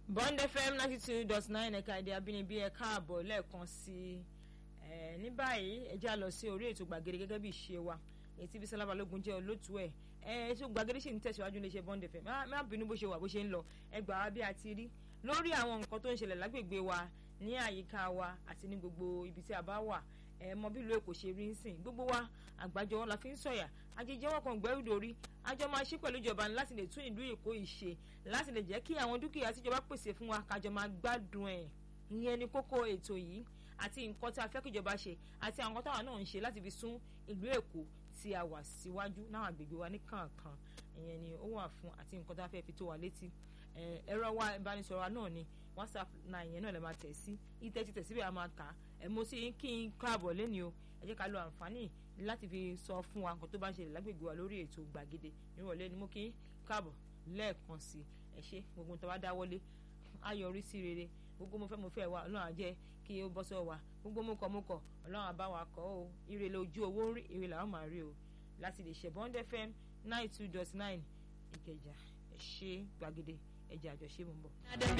bond fm ninety two dot nine ẹ̀ka èdè abínibí ẹ káàbọ̀ lẹ́ẹ̀kan sí i ní báyìí ẹ já lọ sí orí ètò gbàgede gẹ́gẹ́ bí ìṣe wa ètí Bísọ́lá Balógun jẹ́ olótú ẹ̀ ẹ ètò gbàgede sì ń tẹ̀síwájú ní iṣẹ́ bond fm má bínú bó ṣe wà bó ṣe ń lọ ẹ gbà wá bí a ti rí lórí àwọn nǹkan tó ń ṣẹlẹ̀ lágbègbè wa ní àyíká wa àti ní gbogbo ibi tí a bá wà ẹ mọ bí ìlú Èkó ṣe rí ń sìn gbogbo wa àgbájọ la fi ń sọ̀yà àjẹjẹwọ́ kan gbẹ́rù dórí àjọ máa ṣe pẹ̀lú ìjọba láti lè tún ìlú Èkó ìṣe láti lè jẹ́ kí àwọn dúkìá tíjọba pèsè fún wa kájọ máa gbádùn ẹ̀ ìyẹn ni kókó ètò yìí àti nǹkan tí a fẹ́ kíjọba ṣe àti àwọn nǹkan táwa náà ń ṣe láti fi sún ìlú Èkó tí a wà síwájú náà àgbègbè wa ní kànkan ìyẹn ni ó wà fún àti nǹkan tá a fẹ́ fi tó wa létí ẹ̀rọ wa ìbánisọ̀rọ̀ náà ni whatsapp náà ìyẹn náà lè máa tẹ̀ sí ìtẹ́ títẹ̀ síbẹ̀ a máa kà á ẹ̀ mo sì kí n káàbọ̀ lẹ́ni o ẹ jẹ́ ká lo àǹfààní láti fi sọ fún wa nǹkan tó bá ń ṣẹlẹ̀ lágbègbè wa lórí ètò gbàgede nírọ̀lẹ́ ni mo kí n káàbọ̀ lẹ́ẹ̀kan sí ẹ ṣé gbogbo tó bá dáwọ́lé á yọrí sí rere gbogbo mo fẹ́ mo fẹ́ wa ọlọ́run á jẹ́ kí ó bọ́ sọ́wọ́ wa gbogbo mo kọ̀ mo kọ̀ ọlọ́run á bá wa kọ́ o ire lójú owó ń rí ire làwọn máa rí o láti lè ṣe Bond FM nine two dot nine Ìkẹjà ẹ ṣé gbàgede ẹjẹ àjọṣe mọ̀ bọ̀.